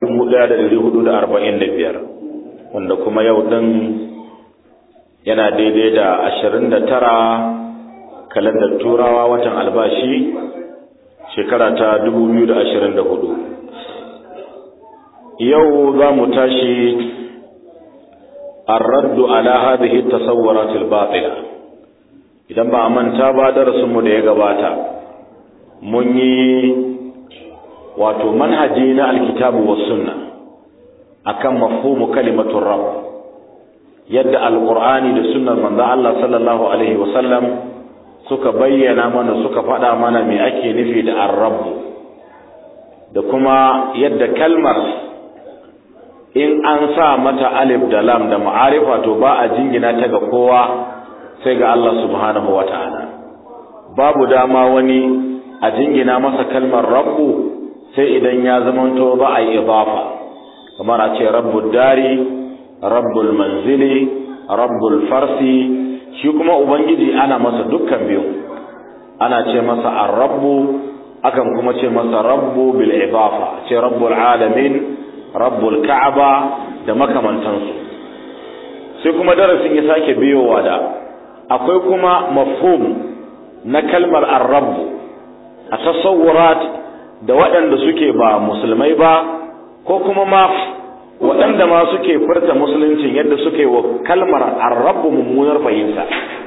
biyar, wanda kuma yau ɗin yana daidai da ashirin da tara kalandar turawa watan albashi shekara ta hudu. yau za mu tashi الرد على هذه التصورات الباطلة idan ba a manta ba darasinmu da ya gabata mun yi wato manhaji na alkitabu was sunna akan mafhumu kalimatur rabb yadda alqur'ani da sunnar manzo Allah sallallahu alaihi wasallam suka bayyana mana suka faɗa mana me ake nufi da ar-rabb da kuma yadda kalmar in an sa mata alif da lam da ma'arifa to ba a jingina ta ga kowa sai ga Allah subhanahu wata'ala babu dama wani a jingina masa kalmar rabbu sai idan ya zamanto ba a yi idafa kamar a ce rabbul dari rabbul manzili rabbul farsi shi kuma ubangiji ana masa dukkan biyu ana ce masa ar-rabbu akan kuma ce masa rabbu bil idafa ce rabbul alamin rabbul ka'aba da makamantansu sai kuma darasin ya sake biyowa da akwai kuma mafhum na kalmar ar-rabb a tasawurat da waɗanda suke ba musulmai ba ko kuma ma waɗanda ma suke furta musuluncin yadda suke wa kalmar ar-rabb mummunar fahimta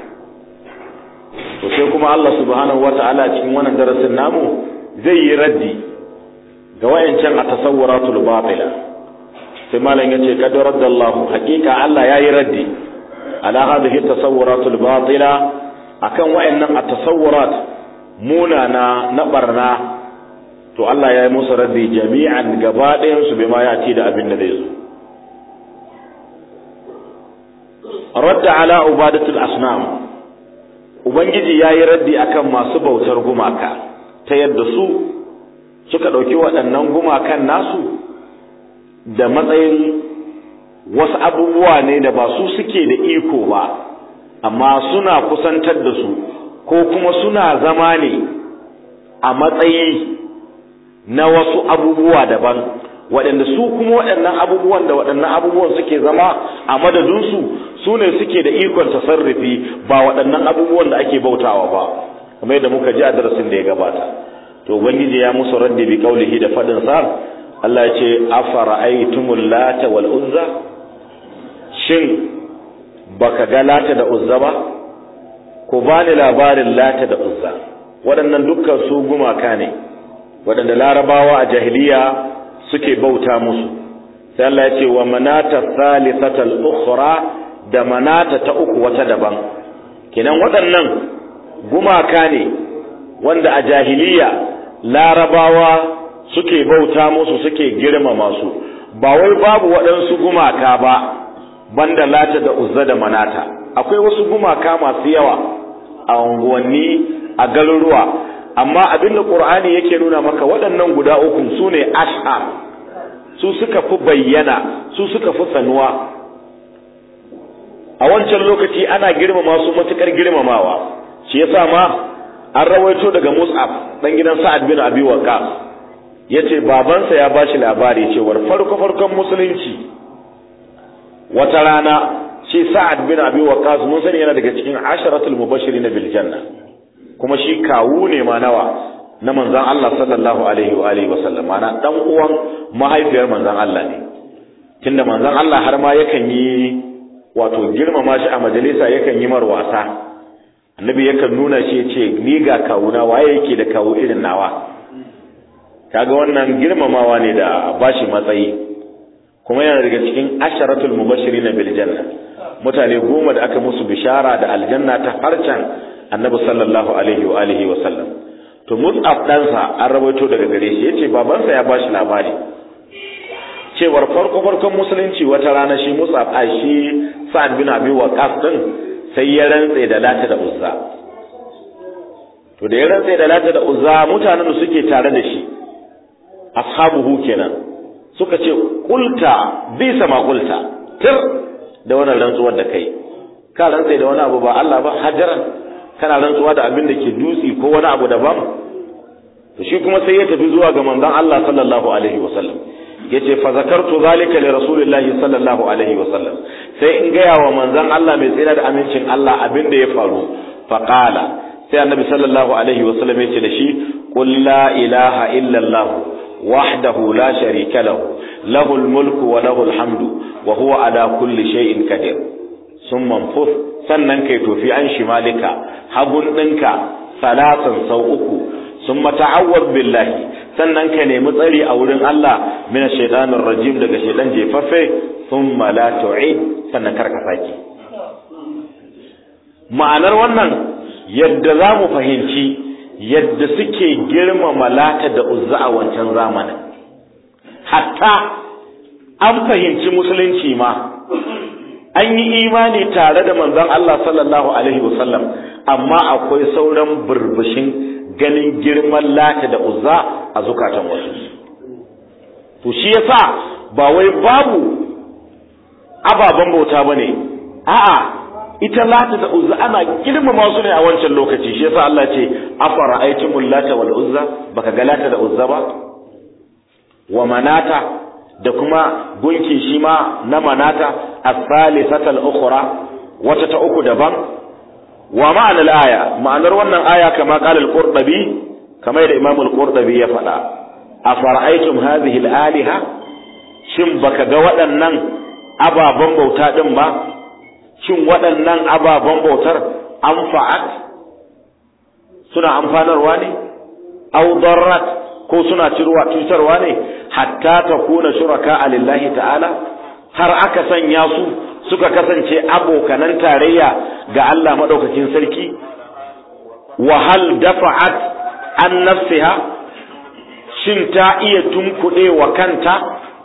to sai kuma Allah subhanahu wata'ala cikin wannan darasin namu zai yi raddi ga wayancan a tasawwuratul batila sai malam yace kad raddallahu haqiqa Allah yayi raddi ala hadhihi tasawwuratul batila akan wayannan a tasawurat munana na barna to Allah yayi musu raddi jami'an gaba ɗayan su bima ya ci da abin da zai zo radda ala ubadatul asnam ubangiji yayi raddi akan masu bautar gumaka ta yadda su suka ɗauki waɗannan gumakan nasu da matsayin wasu abubuwa ne da ba su suke da iko ba amma suna kusantar da su ko kuma suna zama ne a matsayi na wasu abubuwa daban waɗanda su kuma waɗannan abubuwan da waɗannan abubuwan suke zama a madadinsu su ne suke da ikon tasarrufi ba waɗannan abubuwan da ake bautawa ba kamar yadda muka ji a darasin da ya gabata to ubangiji ya musu raddi bi kaulihi da fadin sa Allah ya ce afara'aytumul lata wal uzza shin baka ga lata da uzza ba ko bani labarin lata da uzza waɗannan dukkan su gumaka ne waɗanda larabawa a jahiliya suke bauta musu sai Allah ya ce wa manata thalithatal ukhra da manata ta uku wata daban kenan waɗannan gumaka ne wanda a jahiliya larabawa suke bauta musu suke girmama su ba wai babu waɗansu gumaka ba banda lata da uzza da manata akwai wasu gumaka masu yawa a unguwanni a garuruwa amma abinda qur'ani yake nuna maka waɗannan guda uku su ne ashar su suka fi bayyana su suka fi sanuwa a wancan lokaci ana girmama su matukar girmamawa shi yasa ma an rawaito daga Mus'ab dan gidan Sa'ad bin Abi Waqqas yace babansa ya bashi labari cewar farko farkon musulunci wata rana shi Sa'ad bin Abi Waqqas mun sani yana daga cikin asharatul mubashirin bil janna kuma shi kawu ne ma nawa na manzon Allah sallallahu alaihi wa alihi wasallam mana dan uwan mahaifiyar manzon Allah ne tunda manzon Allah har ma yakan yi wato girmama shi a majalisa yakan yi mar wasa annabi yakan nuna shi ce ni ga kawuna waye yake da kawu irin nawa kaga wannan girmamawa ne da bashi matsayi kuma yana daga cikin asharatul mubashirin bil janna mutane goma da aka musu bishara da aljanna ta harcan annabi sallallahu alaihi wa alihi wa sallam to mus'ab ɗansa an rawaito daga gare shi yace babansa ya bashi labari cewar farko farkon musulunci wata rana shi mus'ab a shi sa'ad bin abi waqas din sai ya rantse da lata da uzza to da ya rantse da lata da uzza mutanen da suke tare da shi ashabuhu kenan suka ce kulta bi sama kulta tir da wannan rantsuwar da kai ka rantse da wani abu ba Allah ba hajaran kana rantsuwa da abin da ke dutsi ko wani abu daban to shi kuma sai ya tafi zuwa ga manzon Allah sallallahu alaihi wasallam yace fa zakartu zalika li rasulillahi sallallahu alaihi wa sallam sai in gaya wa manzon Allah mai tsira da amincin Allah abin da ya faru fa qala sai annabi sallallahu alaihi wa sallam yace da shi qul la ilaha illa Allah wahdahu la sharika lahu lahul mulku wa lahul hamdu wa huwa ala kulli shay'in qadir summa fuf sannan kai tofi an shimalika hagun ɗinka salatan sau uku summa ta'awwad billahi sannan ka nemi tsari a wurin Allah min shaitanir rajim daga shaitan jefaffe thumma la tu'id sannan karka saki ma'anar wannan yadda za mu fahimci yadda suke girmama lata da uzza a wancan zamanin hatta an fahimci musulunci ma an yi imani tare da manzon Allah sallallahu alaihi wasallam amma akwai sauran burbushin ganin girman lata da uzza a zukatan wasu to shi yasa ba wai babu ababen bauta bane a'a ita lata da uzza ana girmama su ne a wancan lokaci shi yasa Allah ce afara aitumul lata wal uzza baka ga lata da uzza ba wa manata da kuma gunki shi ma na manata as-salisata al-ukhra wata ta uku daban wa ma'ana al-aya ma'anar wannan aya kama qala al-qurtubi kama da imam al-qurtubi ya faɗa afara'aytum hadhihi al-aliha shin baka ga waɗannan ababen bauta din ba shin waɗannan ababen bautar anfa'at suna amfanarwa ne aw darrat ko suna cirwa cutarwa ne hatta ta kuna shuraka a lillahi ta'ala har aka sanya su suka kasance abokanan tarayya ga Allah maɗaukakin sarki wa hal dafa'at an nafsiha shin ta iya tunkuɗe wa kanta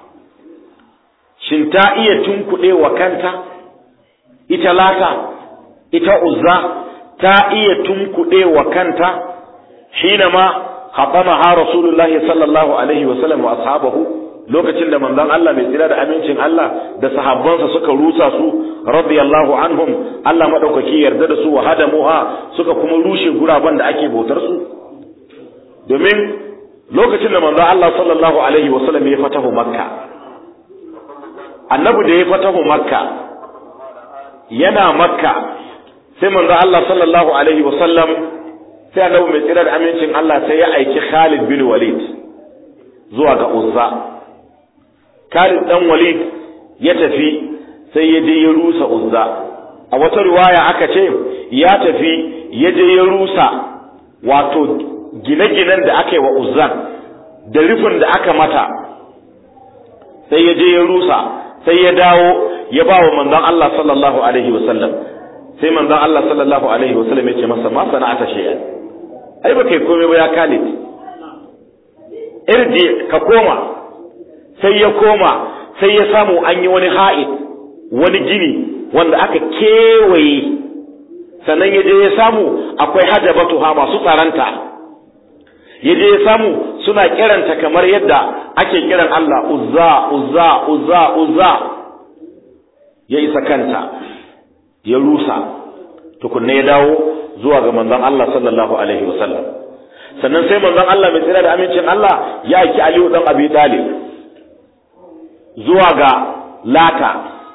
shin ta iya tunkuɗe wa kanta ita lata ita uzza ta iya tunkuɗe wa kanta hinama khatamaha rasulullahi sallallahu alaihi wa sallam wa ashabahu lokacin da manzon Allah mai tsira da amincin Allah da sahabbansa suka rusa su radiyallahu anhum Allah madaukaki yarda da su wa hadamuha suka kuma rushe guraben da ake bautar su domin lokacin da manzon Allah sallallahu alaihi wa sallam ya fatahu makka annabi da ya fatahu makka yana makka sai manzon Allah sallallahu alaihi wa sallam sai annabi mai tsira da amincin Allah sai ya aiki Khalid bin Walid zuwa ga Uzza Khalid dan Walid ya tafi sai ya je ya rusa Uzza a wata riwaya aka ce ya tafi ya je ya rusa wato gine-ginen da aka yi wa Uzzan da rufin da aka mata sai ya je ya rusa sai ya dawo ya ba wa manzon Allah sallallahu alaihi wasallam sai manzon Allah sallallahu alaihi wasallam ya ce masa ma sana'ata shay'an ai ba kai komai ba ya Khalid irji ka koma sai ya koma sai ya samu an yi wani ha'id wani gini wanda aka kewaye sannan ya je ya samu akwai hajabatu ha masu tsaranta ya je ya samu suna kiranta kamar yadda ake kiran Allah uzza uzza uzza uzza ya isa kanta ya rusa tukunna ya dawo zuwa ga manzon Allah sallallahu alaihi wasallam sannan sai manzon Allah mai tsira da amincin Allah ya aiki Aliyu dan Abi Talib zuwa ga Lata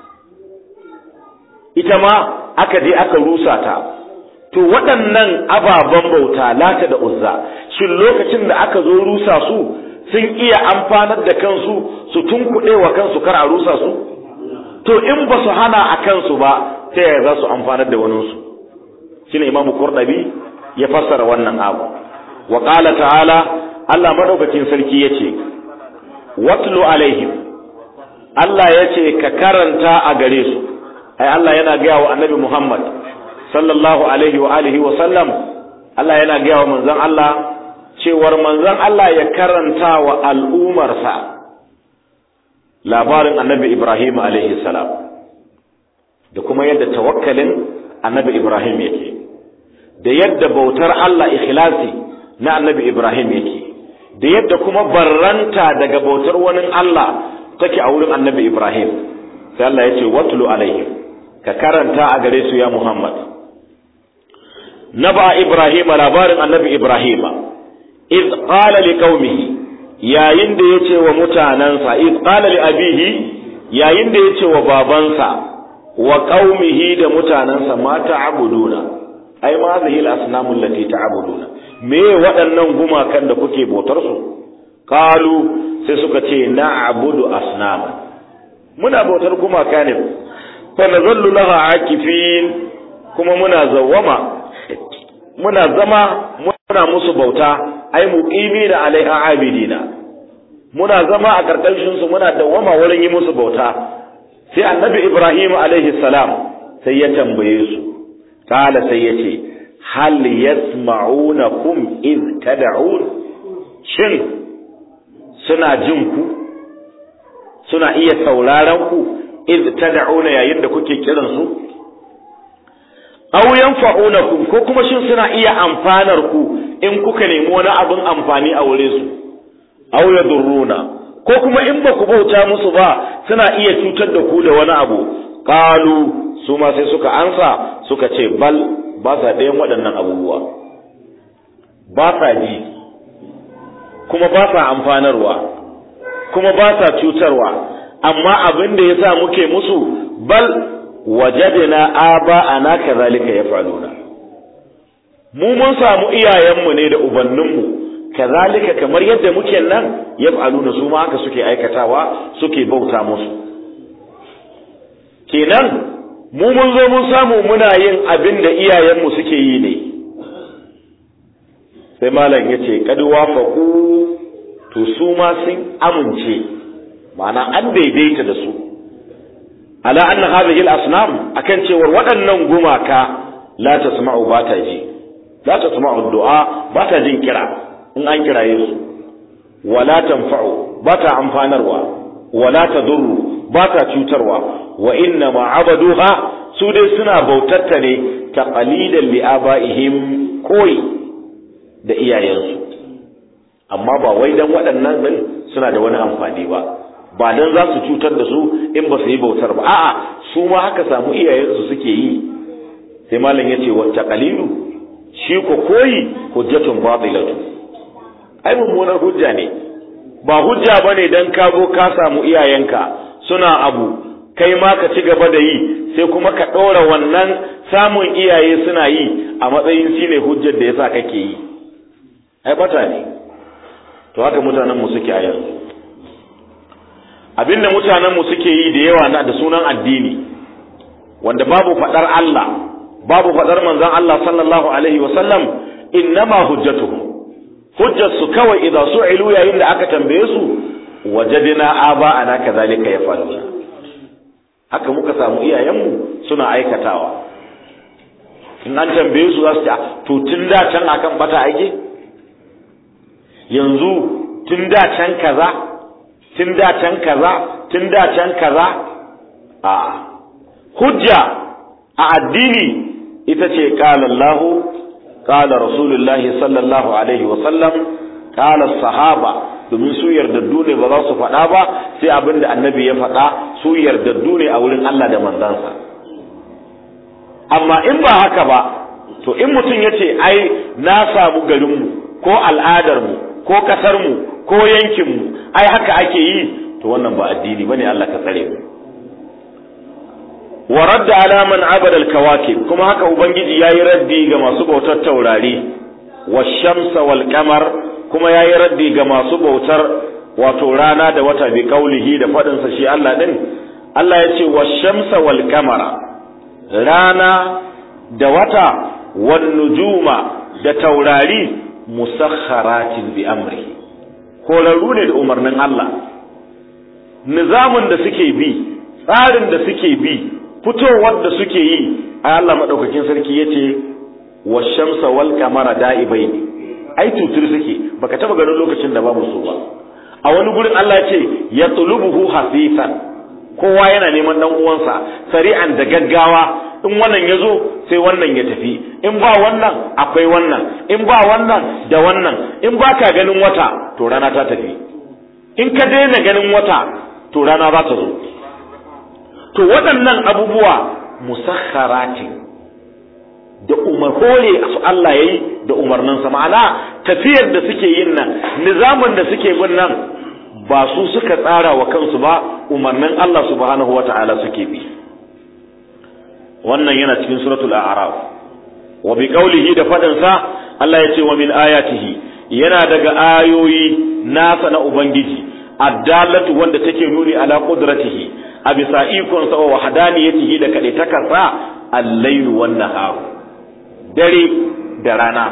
ita ma aka je aka rusa ta to waɗannan ababen bauta Lata da Uzza shin lokacin da aka zo rusa su sun iya amfanar da kansu su tunkuɗe wa kansu kar a rusa su to in ba su hana a kansu ba ta yaya za su amfanar da waninsu shine imamu qurdabi ya fassara wannan abu wa qala ta'ala Allah madaukakin sarki yace watlu alaihim Allah yace ka karanta a gare su ai Allah yana gaya wa annabi Muhammad sallallahu alaihi wa alihi wa sallam Allah yana gaya wa manzon Allah cewar manzon Allah ya karanta wa al'umarsa labarin annabi Ibrahim alaihi salam da kuma yadda tawakkalin annabi Ibrahim yake da yadda bautar Allah ikhlasi na annabi Ibrahim yake da yadda kuma barranta daga bautar wani Allah take a wurin annabi Ibrahim sai Allah ya ce watlu alaihim ka karanta a gare su ya Muhammad naba Ibrahim labarin annabi Ibrahim iz qala liqaumihi yayin da yace wa mutanansa id qala li abihi yayin da yace wa babansa wa qaumihi da mutanansa ma ta'buduna ai ma hadhihi al-asnam allati ta'buduna me waɗannan gumakan da kuke bautar su qalu sai suka ce na'budu asnama muna bautar gumaka ne fa nazallu laha akifin kuma muna zawwama muna zama muna musu bauta ai muqimi da alaiha abidina muna zama a karkashin su muna dawwama wurin yi musu bauta sai annabi ibrahim alaihi salam sai ya tambaye su kala sai ya ce hal yasma'unakum iz tad'un shin suna jin ku suna iya sauraron ku iz tad'una yayin da kuke kiran su aw yanfa'unakum ko kuma shin suna iya amfanar ku in kuka nemi wani abin amfani a wurin su aw yadurruna ko kuma in ba ku bauta musu ba suna iya cutar da ku da wani abu qalu su ma sai suka ansa suka ce bal ba sa ɗayan waɗannan abubuwa ba sa ji kuma ba sa amfanarwa kuma ba sa cutarwa amma abin da ya sa muke musu bal wajadna aba ana kazalika yaf'aluna mu mun samu iyayenmu ne da ubanninmu kazalika kamar yadda muke nan yaf'aluna su ma haka suke aikatawa suke bauta musu kenan mu mun zo mun samu muna yin abin da iyayenmu suke yi ne sai malam ya ce kad wafaqu to su ma sun amince ma'ana an daidaita da su ala anna hadhihi al-asnam akan cewar waɗannan gumaka la tasma'u ba ta ji la tasma'u du'a ba ta jin kira in an kiraye su wala tanfa'u ba ta amfanarwa wala tadurru ba ta cutarwa wa inna ma abaduha su dai suna bautatta ne ta qalilan li abaihim koyi da iyayensu amma ba wai dan waɗannan din suna da wani amfani ba ba dan za su cutar da su in ba su yi bautar ba a'a su ma haka samu iyayensu suke yi sai malam yace wa taqalilu shi ko koyi hujjatun batilatu ai mummunar hujja ne ba hujja bane dan ka zo ka samu iyayenka suna abu kai ma ka ci gaba da yi sai kuma ka ɗora wannan samun iyaye suna yi a matsayin shine hujjar da yasa kake yi ai bata ne to haka mutanen mu suke a yanzu abinda mutanen mu suke yi da yawa na da sunan addini wanda babu fadar Allah babu fadar manzon Allah sallallahu alaihi wa sallam innama hujjatuhum hujjatsu kawai idan su'ilu yayin da aka tambaye su wajadina aba ana kazalika yafaluna haka muka samu iyayenmu suna aikatawa in an tambaye su za su ce to tun da can akan bata aike yanzu tun da can kaza tun da can kaza tun da can kaza a hujja a addini ita ce qala Allah qala Rasulullahi sallallahu alaihi wa sallam qala sahaba domin su yardaddu ne ba za su faɗa ba sai abin da annabi ya faɗa su yardaddu ne a wurin Allah da manzansa amma in ba haka ba to in mutum ya ce ai na samu garinmu ko al'adarmu ko ƙasarmu ko yankinmu ai haka ake yi to wannan ba addini bane Allah ka tsare mu wa radda ala man abada al-kawakib kuma haka ubangiji yayi raddi ga masu bautar taurari wash-shamsa wal-qamar kuma ya yi raddi ga masu bautar wato rana da wata bi kaulihi da faɗinsa shi Allah ɗin Allah ya ce wa shamsa wal kamara rana da wata wan nujuma da taurari musakharatin bi amri horarru ne da umarnin Allah nizamin da suke bi tsarin da suke bi fitowar da suke yi a Allah madaukakin sarki yace wa shamsa wal kamara da'ibai ne ai tutur suke baka taba ganin lokacin da babu su ba a wani gurin Allah ce ya tulubuhu hasisan kowa yana neman dan uwansa sari'an da gaggawa in wannan ya zo sai wannan ya tafi in ba wannan akwai wannan in ba wannan da wannan in ba ka ganin wata to rana ta tafi in ka daina ganin wata to rana za ta zo to waɗannan abubuwa musakharatin da umar hore su Allah yayi da umarninsa ma'ana tafiyar da suke yin nan nizamin da suke bin nan ba su suka tsara wa kansu ba umarnin Allah subhanahu wata'ala suke bi wannan yana cikin suratul a'raf wa bi qawlihi da fadin sa Allah ya ce wa min ayatihi yana daga ayoyi nasa na ubangiji addalatu wanda take nuni ala qudratihi a bisa ikon sa wa wahdaniyatihi da kade takarsa al-layl wan nahar dare da rana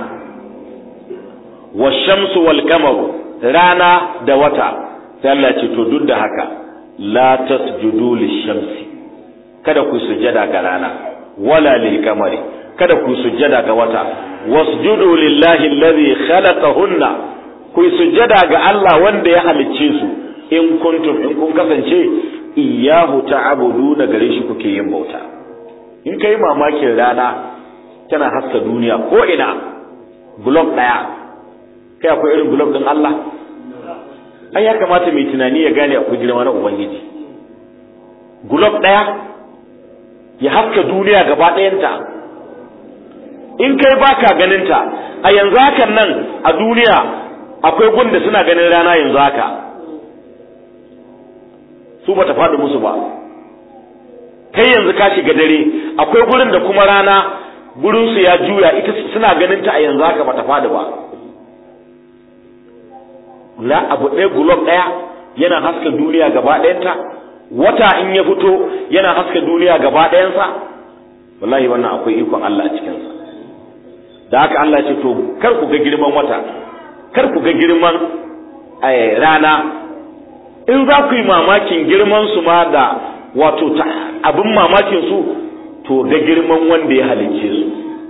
wa shamsu wal qamaru rana da wata sai Allah ce to duk da haka la tasjudu lish-shamsi kada ku sujjada ga rana wala lil qamari kada ku sujjada ga wata wasjudu lillahi alladhi khalaqahunna ku sujjada ga Allah wanda ya halicce su in kuntum in kun kasance iyyahu ta'buduna gare shi kuke yin bauta in kai mamakin rana tana haska duniya ko ina glob daya kai akwai irin glob din Allah ai ya kamata mai tunani ya gane akwai girma na ubangiji glob daya ya haska duniya gaba ɗayanta in kai baka ganinta a yanzu hakan nan a duniya akwai gunda suna ganin rana yanzu haka su bata faɗi musu ba kai yanzu ka shiga dare akwai gurin da kuma rana gurin su ya juya ita suna ganin ta a yanzu haka bata faɗi ba la abu ɗaya gulob ɗaya yana haska duniya gaba ɗayanta wata in ya fito yana haska duniya gaba ɗayansa wallahi wannan akwai ikon Allah a cikinsa da haka Allah ce to kar ku ga girman wata kar ku ga girman rana in za ku yi mamakin girman su ma da wato abin mamakin su to ga girman wanda ya halicce su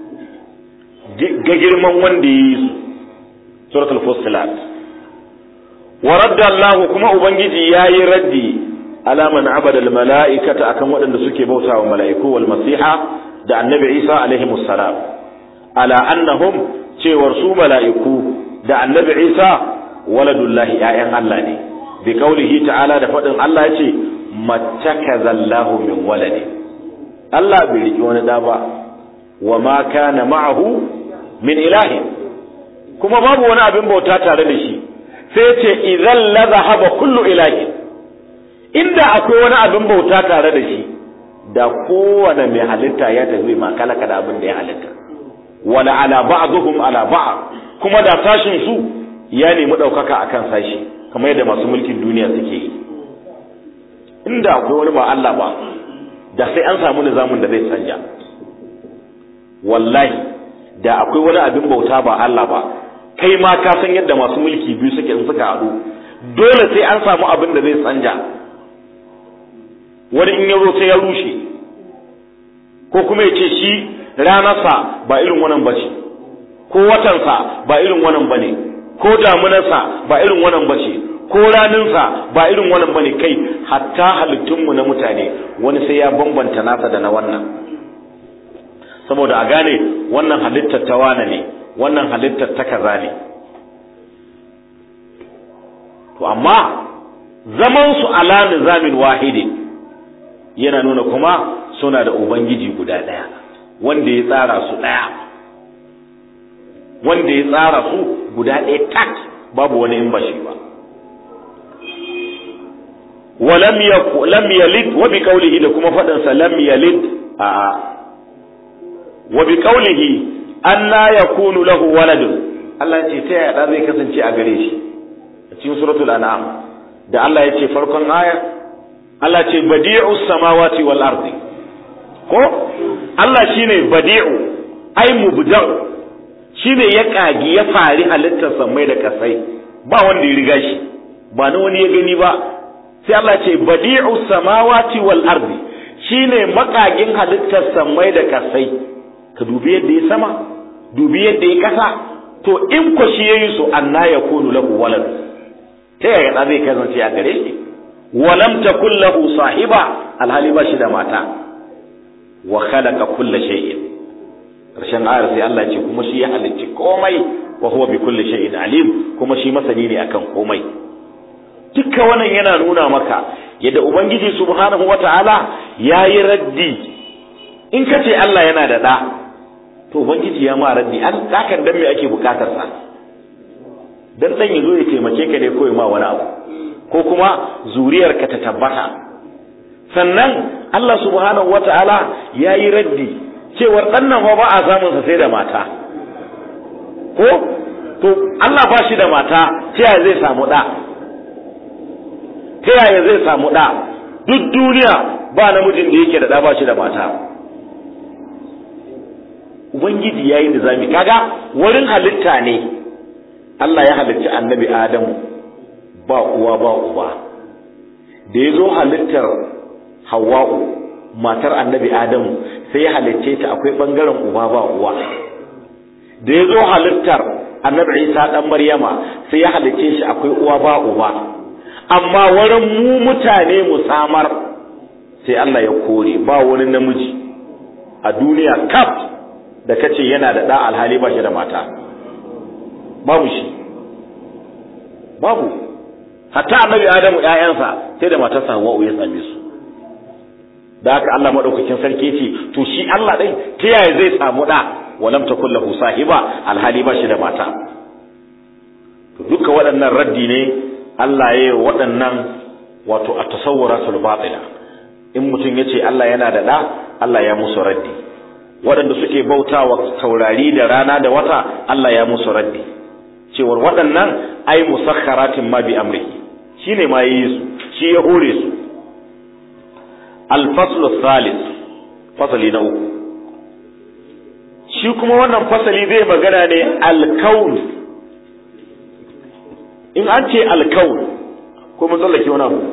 ga girman wanda ya yi su suratul fussilat wa radda Allah kuma ubangiji yayi raddi ala man abada al mala'ikata akan waɗanda suke bautawa mala'iku wal masiha da annabi Isa alaihi salam ala annahum cewar su mala'iku da annabi Isa waladullahi ‘ya'yan Allah ne, bi kaulihi ta'ala da faɗin Allah ce, mattakazallahu min walade. Allah bai riƙi wani ɗa ba, wa ma kana ma'ahu min ilahi, kuma babu wani abin bauta tare da shi, sai ce idan la zahaba kullu ilahi. Inda akwai wani abin bauta tare da shi, da kowane mai halitta ya tafi ma kalaka da abin da ya halitta. Wala ala ba'dhum ala ba'd kuma da sashin su ya nemi ɗaukaka a kan sashi kamar yadda masu mulkin duniya suke yi inda akwai wani ba Allah ba da sai an samu nizamin da zai canja wallahi da akwai wani abin bauta ba Allah ba kai ma ka san yadda masu mulki biyu suke in suka haɗu dole sai an samu abin da zai canja wani in ya zo sai ya rushe ko kuma ya ce shi ranarsa ba irin wannan ba ce ko watansa ba irin wannan ba ne ko damunarsa ba irin wannan ba ce ko raninsa ba irin wannan ba ne kai hatta halittunmu na mutane wani sai ya bambanta nasa da na wannan saboda a gane wannan halittar ta wane ne wannan halittar ta kaza ne to amma zaman su ala nizamin wahidi yana nuna kuma suna da ubangiji guda ɗaya wanda ya tsara su ɗaya wanda ya tsara su guda ɗaya tak babu wani in ba shi ba wa lam yaku lam yalid wa bi qawlihi da kuma faɗin sa lam yalid a wa bi qawlihi anna yakunu lahu waladun Allah ya ce ta yaya da zai kasance a gare shi a cikin suratul an'am da Allah ya ce farkon aya Allah ce badi'us samawati wal ardi ko Allah shine badi'u ai mubda'u shine ya kagi ya fari halittar samai da kasai ba wanda ya riga shi ba na wani ya gani ba sai Allah ce badi'u samawati wal ardi shine makagin halittar samai da kasai ka dubi yadda ya sama dubi yadda ya kasa to in ko shi yayi su anna yakunu lahu walad ta yaya da zai kasance a gare shi walam takul lahu sahiba alhali ba shi da mata wa khalaqa kulla shay'in karshen ayar sai Allah ce kuma shi ya halicci komai wa huwa bi kulli shay'in alim kuma shi masani ne akan komai dukkan wannan yana nuna maka yadda ubangiji subhanahu wata'ala ya yi raddi in ka ce Allah yana da ɗa to ubangiji ya ma raddi an hakan dan me ake bukatar sa dan dan yazo ya taimake ka ne ko ya ma wani abu ko kuma zuriyar ka ta tabbata sannan Allah subhanahu wataala yayi raddi cewar dan nan ba a samun sa sai da mata ko to Allah ba shi da mata ta yaya zai samu da ta yaya zai samu da duk duniya ba namijin da yake da da ba shi da mata ubangiji yayi nizami kaga wurin halitta ne Allah ya halicci annabi Adamu ba uwa ba uba da ya zo halittar Hawwa'u matar annabi Adamu sai ya halicce ta akwai bangaren uba ba uwa da ya zo halittar annabi Isa dan Maryama sai ya halicce shi akwai uwa ba uba amma wurin mu mutane mu samar sai Allah ya kore ba wani namiji a duniya kaf da kace yana da da alhali ba shi da mata babu shi babu hatta annabi adamu ƴaƴansa sai da matarsa hawa'u ya same su da haka Allah madaukakin sarki ce to shi Allah din ta yaya zai samu da walam takul lahu sahiba alhali ba shi da mata to duka waɗannan raddi ne Allah ya yi waɗannan wato a tasawwuratul batila in mutum ya ce Allah yana da ɗa Allah ya musu raddi waɗanda suke bautawa taurari da rana da wata Allah ya musu raddi cewar waɗannan ai musakharatin ma bi amrihi shine ma yi su shi ya hore su al-faslu thalith fasali na uku shi kuma wannan fasali zai magana ne al-kaun in an ce al-kaun ko mun tsallake wani abu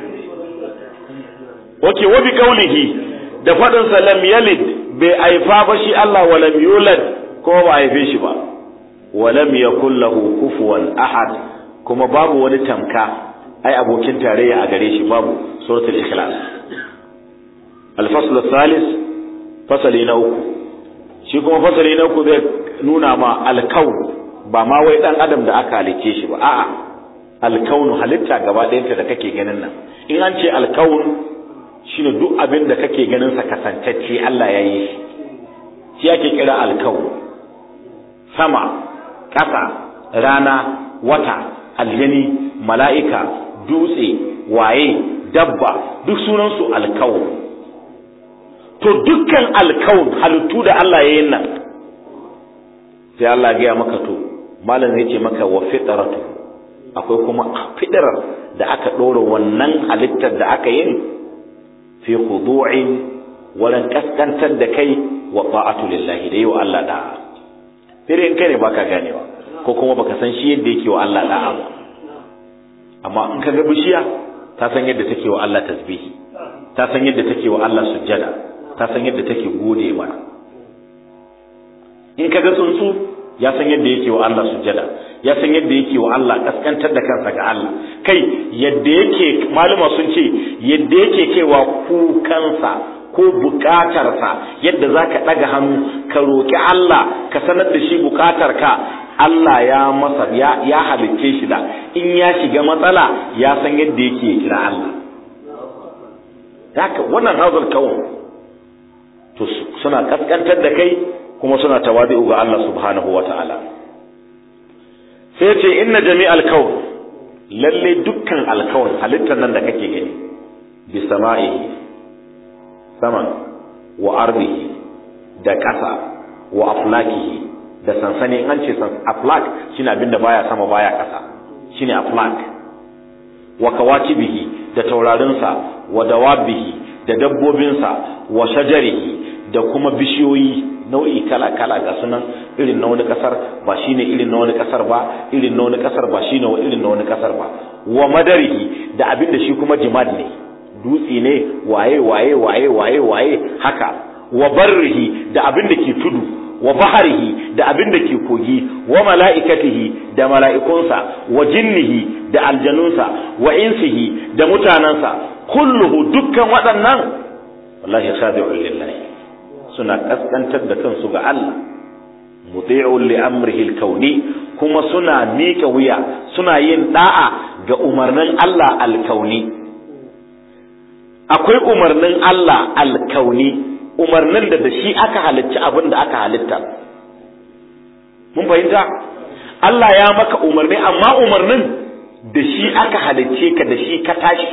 wake wa bi kaulihi da faɗin sa lam yalid bai haifa ba shi Allah wa lam yulad ko ba haife shi ba wa lam yakul lahu kufuwan ahad kuma babu wani tamka ai abokin tarayya a gare shi babu suratul ikhlas al-fasl thalith fasali na uku shi kuma fasali na uku zai nuna ma al-kaun ba ma wai dan adam da aka halice shi ba a'a al-kaunu halitta gaba ɗayanta da kake ganin nan in an ce al-kaun shine duk abin da kake ganin sa kasantacce Allah ya yi shi shi ake kira alkawu sama ƙasa rana wata aljani mala'ika dutse waye dabba duk sunansu alkawu to dukkan alkawun halittu da Allah ya yi nan sai Allah ya gaya maka to malam zai ce maka wa fitratu akwai kuma fidrar da aka ɗora wannan halittar da aka yi fi khudu'in walan kaskantar da kai wa ta'atu lillahi da yiwa Allah da'a fere in kai ne baka ganewa ko kuma baka san shi yadda yake wa Allah da'a ba amma in ka ga bishiya ta san yadda take wa Allah tasbihi ta san yadda take wa Allah sujjada ta san yadda take gode mana in ka ga tsuntsu ya san yadda yake wa Allah sujjada ya san yadda yake wa Allah kaskantar da kansa ga Allah kai yadda yake maluma sun ce yadda yake kaiwa kukansa ko bukatarsa yadda za ka ɗaga hannu ka roƙi Allah ka sanar da shi bukatarka Allah ya masa ya, ya halicce shi da in ya shiga matsala ya san yadda yake kira Allah haka wannan hazal kawun to suna kaskantar da kai kuma suna tawadi'u ga Allah subhanahu wa ta'ala sai ce inna jami'al kawn lalle dukkan alkawn halittar nan da kake gani bi sama'ihi saman wa ardihi da ƙasa wa aflakihi da sansani an ce san aflak shine abin da baya sama baya ƙasa shine aflak wa kawakibihi da taurarinsa wa dawabihi da dabbobinsa wa shajarihi da kuma bishiyoyi nau'i kala-kala ga sunan irin na wani kasar ba shine irin na wani kasar ba irin na wani kasar ba shine irin na wani kasar ba wa madarihi da abin da shi kuma jimad ne dutse ne waye waye waye waye waye haka wa barrihi da abin da ke tudu wa baharihi da abin da ke kogi wa mala'ikatihi da mala'ikunsa wa jinnihi da aljanunsa wa insihi da mutanansa kulluhu dukkan waɗannan wallahi khadi'un lillahi suna kaskantar da kansu ga Allah muti'un li amrihi al-kauni kuma suna miƙa wuya suna yin da'a ga umarnin Allah al-kauni akwai umarnin Allah al-kauni umarnin da da shi aka halicci abin da aka halitta mun fahimta Allah ya maka umarni amma umarnin da shi aka halicce ka da shi ka tashi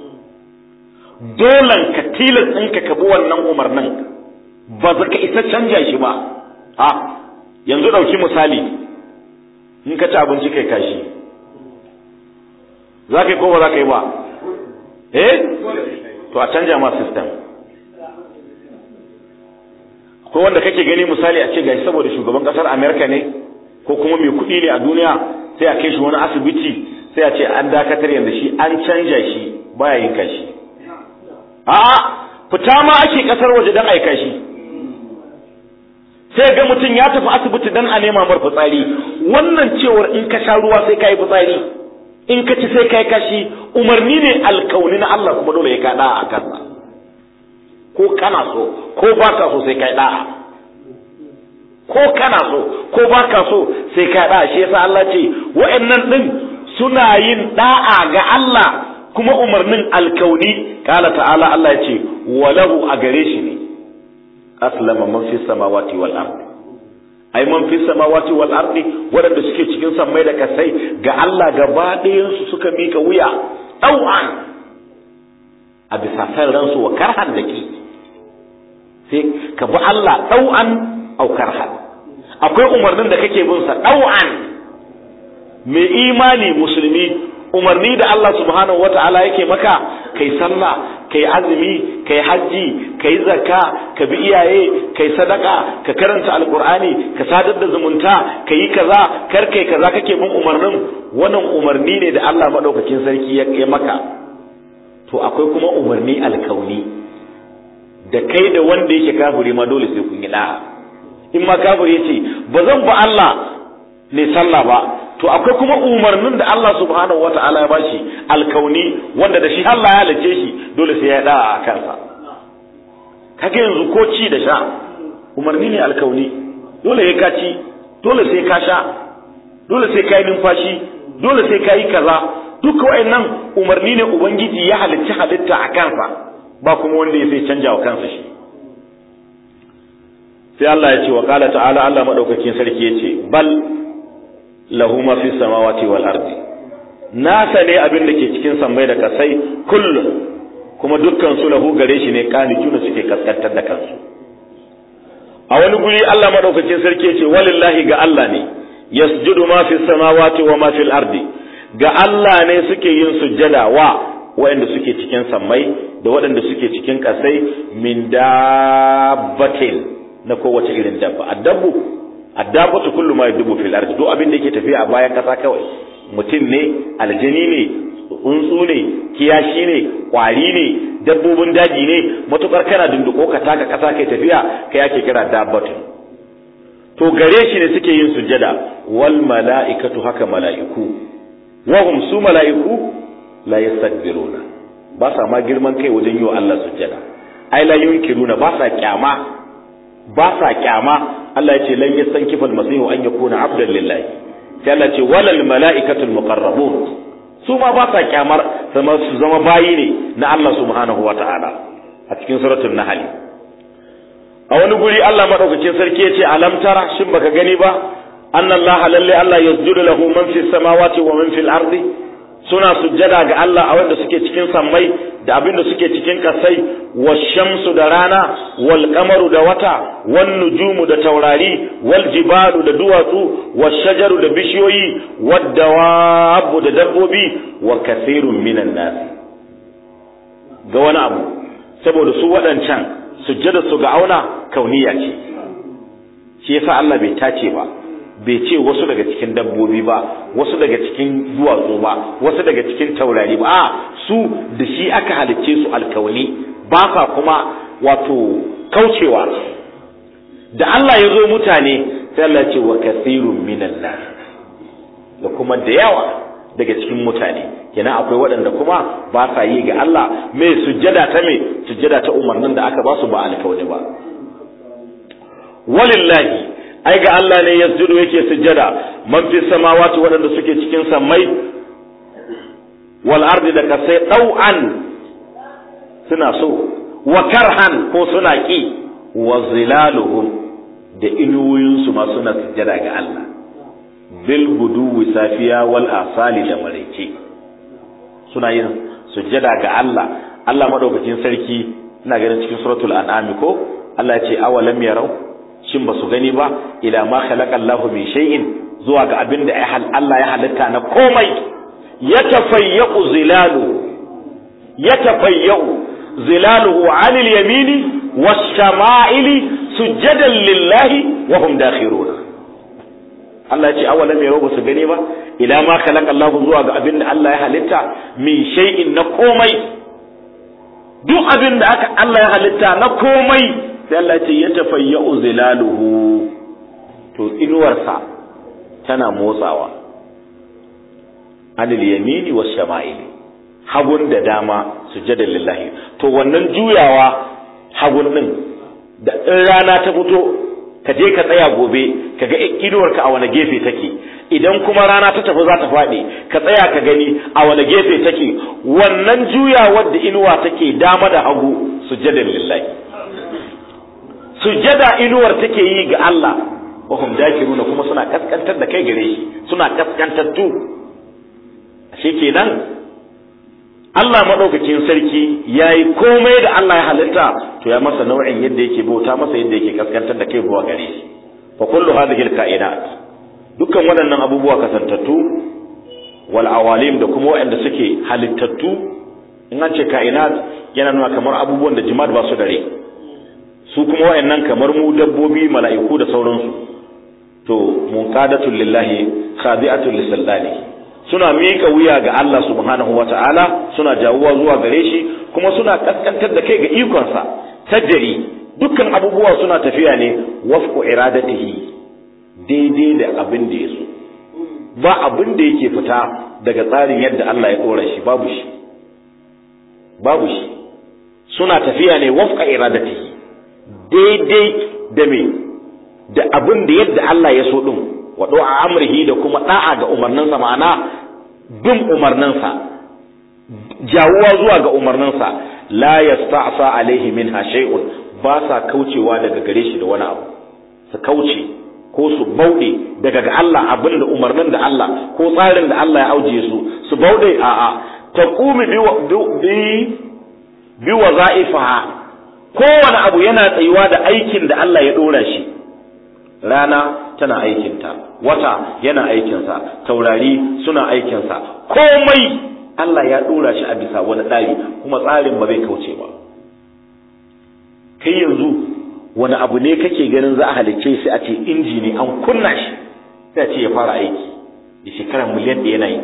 dolan ka tilas ɗinka ka bi wannan umarnin ba za ka isa canja shi ba a yanzu ɗauki misali in ka ci abinci kai kashi za ka yi ko ba za ka yi ba eh to a canja ma system ko wanda kake gani misali a ce gashi saboda shugaban kasar america ne ko kuma mai kuɗi ne a duniya sai a kai shi wani asibiti sai a ce an dakatar yanda shi an canja shi baya yin kashi a'a fita ma ake kasar waje dan aika shi sai ga mutum ya tafi asibiti dan a nema mar fitsari wannan cewar in ka sha ruwa sai ka yi fitsari in ka ci sai ka yi kashi umarni ne alkauni na Allah kuma dole ya kaɗa a kansa ko kana so ko ba ka so sai ka yi da'a ko kana so ko ba ka so sai ka yi da'a shi yasa Allah ce wa'annan din suna yin da'a ga Allah kuma umarnin alkauni kala ta'ala Allah ya ce walahu a gare shi ne aslama man fi samawati wal ardi ai man fi samawati wal ardi waɗanda suke cikin sammai da kasai ga Allah gaba ɗayan su suka mika wuya ɗau'an a bisa san ransu wa karhan da ki sai ka bi Allah ɗau'an au karhan akwai umarnin da kake bin sa ɗau'an mai imani musulmi umarni da Allah subhanahu wata'ala yake maka kai sallah kai azumi kai hajji kai zakka ka bi iyaye kai sadaka ka karanta alqur'ani ka sadar da zumunta kai kaza kar kai kaza kake bin umarnin wannan umarni ne da Allah madaukakin sarki ya maka to akwai kuma umarni alkauni da kai da wanda yake kafiri ma dole sai kun yi da'a in ma kafiri yace ba zan ba Allah ne sallah ba to akwai kuma umarnin da Allah subhanahu wata'ala ya bashi alkauni wanda da shi Allah ya halice shi dole sai ya da'a a kansa kage yanzu ko ci da sha umarni ne alkauni dole ya ka ci dole sai ka sha dole sai ka yi numfashi dole sai ka yi kaza duka wa'annan umarni ne ubangiji ya halicci halitta a kansa ba kuma wanda ya sai canja wa kansa shi sai Allah ya ce wa qala ta'ala Allah madaukakin sarki ya ce bal lahu ma fi samawati wal ardi nasa ne abin da ke cikin sammai da kasai kullum kuma dukkan su lahu gare shi ne kanituna suke kaskantar da kansu a wani guri Allah madaukakin sarki ya ce walillahi ga Allah ne yasjudu ma fi samawati wa ma fil ardi ga Allah ne suke yin sujjada wa waɗanda suke cikin sammai da waɗanda suke cikin ƙasai min dabbatin na kowace irin dabba addabu addabatu kullu ma yadubu fil ardi duk abin da yake tafiya a bayan ƙasa kawai mutum ne aljani ne tsuntsu ne kiyashi ne kwari ne dabbobin daji ne matukar kana dunduko ka taka ƙasa kai tafiya kai ake kira dabbatu to gare shi ne suke yin sujjada wal mala'ikatu haka mala'iku wahum su mala'iku la yastakbiruna ba sa ma girman kai wajen yi wa Allah sujjada ai la yunkiruna ba sa kyama ba sa kyama Allah ya ce lan yastankifa al-masihu an yakuna abdan lillahi sai Allah ce walal mala'ikatul muqarrabun su ma ba sa kyamar sama su zama bayi ne na Allah subhanahu wa ta'ala a cikin suratul nahl a wani guri Allah madaukakin sarki ya ce alam tara shin baka gani ba annallaha lalle Allah yasjudu lahu man fis samawati wa man fil ardi suna sujjada ga Allah a wanda suke cikin sammai da abin da suke cikin kasai shamsu da rana wal kamaru da wata wan nujumu da taurari wal jibalu da duwatsu was shajaru da bishiyoyi wad dawabu da dabbobi wa kathirun minan nas ga wani abu saboda su waɗancan sujjada su ga auna kauniya ce shi yasa Allah bai tace ba bai ce wasu daga cikin dabbobi ba wasu daga cikin duwatsu ba wasu daga cikin taurari ba a su da shi aka halicce su alkawali ba sa kuma wato kaucewa da Allah ya zo mutane sai Allah ce wa kasirun minan nas da kuma da yawa daga cikin mutane kenan akwai waɗanda kuma ba sa yi ga Allah mai sujjada ta mai sujjada ta umarnin da aka ba su ba alkawali ba walillahi ai ga Allah ne yasjudu yake sujjada man fi samawati waɗanda suke cikin sammai wal ardi da kasai ɗau'an suna so wa karhan ko suna ki wa zilaluhum da inuwoyinsu ma suna sujjada ga Allah bil guduwi safiya wal asali da maraice suna yin sujjada ga Allah Allah madaukakin sarki ina ganin cikin suratul an'am ko Allah ya ce awalam yarau shin ba su gani ba ila ma khalaqa Allahu min shay'in zuwa ga abin da Allah ya halitta na komai ya tafayyu zilalu ya tafayyu zilaluhu 'anil yamini was-shama'ili sujadan lillahi wa hum dakhirun Allah ya ce awalam yarau ba su gani ba ila ma khalaqa Allahu zuwa ga abin da Allah ya halitta min shay'in na komai duk abin da aka Allah ya halitta na komai sai Allah ce ya tafayya zilaluhu to inuwarsa tana motsawa anil yamini was shama'ili hagun da dama sujada lillahi to wannan juyawa hagun din da in rana ta fito ka je ka tsaya gobe ka ga inuwarka a wani gefe take idan kuma rana ta tafi za ta faɗi ka tsaya ka gani a wani gefe take wannan juyawar da inuwa take dama da hagu sujada lillahi sujjada inuwar take yi ga Allah wa hum dakiruna kuma suna kaskantar da kai gare shi suna kaskantattu ashe kenan Allah madaukakin sarki yayi komai da Allah ya halitta to ya masa nau'in yadda yake bauta masa yadda yake kaskantar da kai zuwa gare shi fa kullu hadhihi alkainat dukkan waɗannan abubuwa kasantattu wal awalim da kuma waɗanda suke halittattu in an ce kainat yana nuna kamar abubuwan da jima'a ba su da rai su kuma wayannan kamar mu dabbobi mala'iku da sauransu to munqadatul lillahi khadi'atul lisallani suna miƙa wuya ga Allah subhanahu wata'ala suna jawuwa zuwa gare shi kuma suna kaskantar da kai ga ikonsa tajri dukkan abubuwa suna tafiya ne wafqu iradatihi daidai da abin da ya so ba abin da yake fita daga tsarin yadda Allah ya dora shi babu shi babu shi suna tafiya ne wafqa iradatihi daidai da me da abin da yadda Allah ya so din wa a amrihi da kuma da'a ga umarninsa ma'ana bin umarninsa jawuwa zuwa ga umarninsa la yasta'sa alaihi minha shay'un ba sa kaucewa daga gare shi da wani abu su kauce ko su bauɗe daga ga Allah abin da umarnin da Allah ko tsarin da Allah ya auje su su bauɗe a'a taqumi bi bi waza'ifaha kowane abu yana tsayuwa da aikin da Allah ya ɗora shi rana tana aikinta wata yana aikinsa taurari suna aikinsa komai Allah ya ɗora shi a bisa wani tsari kuma tsarin ba zai kauce ba kai yanzu wani abu ne kake ganin za a halicce shi a ce inji ne an kunna shi sai a ce ya fara aiki da shekara miliyan ɗaya na yi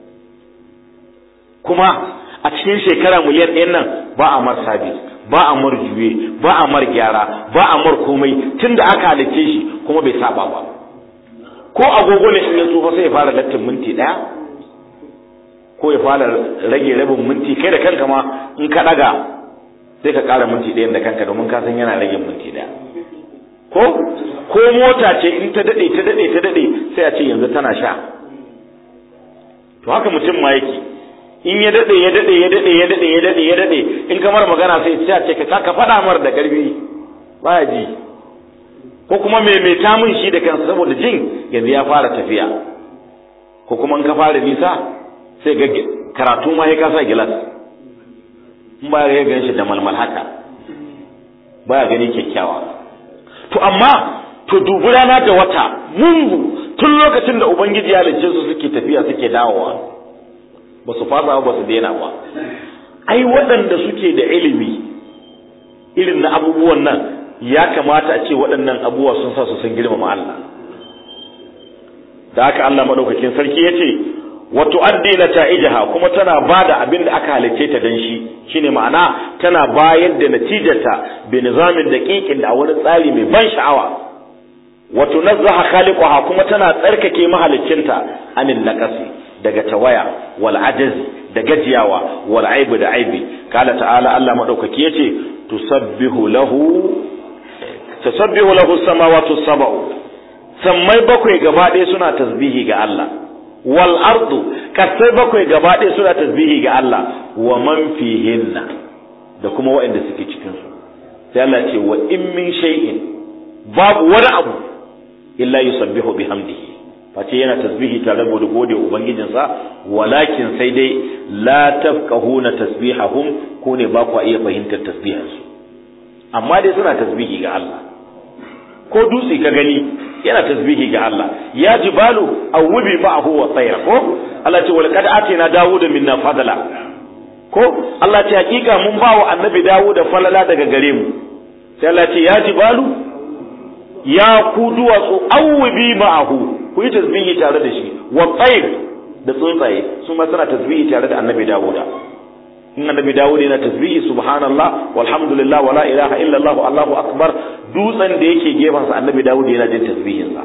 kuma a cikin shekara miliyan ɗayan nan ba a mar sabis ba a mar juye ba a mar gyara ba a mar komai tun da aka halicce shi kuma bai saba ba ko agogo ne in ya tsufa sai ya fara lattin minti ɗaya ko ya fara rage rabin minti kai da kanka ma in ka ɗaga sai ka ƙara minti ɗayan da kanka domin ka san yana rage minti ɗaya ko ko mota ce in ta daɗe ta daɗe ta daɗe sai a ce yanzu tana sha to haka mutum ma yake in ya dade ya dade ya dade ya dade ya dade ya dade in kamar magana sai sai ce ka ka faɗa mar da karfi baya ji ko kuma me me ta mun shi da kansa saboda jin yanzu ya fara tafiya ko kuma in ka fara nisa sai ga karatu ma ya kasa gilas in ba ya gan shi da malmal haka baya gani kyakkyawa to amma to dubi rana da wata mungu tun lokacin da ubangiji ya halicce su suke tafiya suke dawowa ba su fasa ba su daina ba ai waɗanda suke da ilimi irin na abubuwan nan ya kamata a ce waɗannan abubuwa sun sa su sun girmama Allah da haka Allah madaukakin sarki ya ce wa tu'addi nata'ijaha kuma tana bada abin da aka halicce ta dan shi shine ma'ana tana bayar da natijarta bi nizamin daqiqin da wani tsari mai ban sha'awa wa tunazzaha khaliquha kuma tana tsarkake mahaliccinta anin naqasi daga tawaya wal ajazi da gajiyawa wal aibu da aibi kala ta'ala Allah madaukaki yace tusabbihu lahu tusabbihu lahu samawati sab'u sammai bakwai gaba ɗaya suna tasbihi ga Allah wal ardu kasai bakwai gaba ɗaya suna tasbihi ga Allah wa man fihinna da kuma waɗanda suke cikin su sai Allah ce wa in min shay'in babu wani abu illa yusabbihu bihamdihi face yana tasbihi tare da gode ubangijinsa walakin sai dai la tafqahuna tasbihahum ko ne ba ku iya fahimtar tasbihansu amma dai suna tasbihi ga Allah ko dutse ka gani yana tasbihi ga Allah ya jibalu awubi ma'ahu wa tsayra ko Allah ce wal qad atina dawuda minna fadala ko Allah ce hakika mun ba wa annabi dawuda falala daga gare mu sai Allah ce ya jibalu ya ku duwatsu awubi ma'ahu ku yi tasbihi tare da shi wa tsayr da tsuntsaye su ma suna tasbihi tare da annabi dawuda in annabi dawud yana tasbihi subhanallah walhamdulillah wala ilaha illallah allahu akbar dutsen da yake gefen sa annabi dawud yana jin tasbihin sa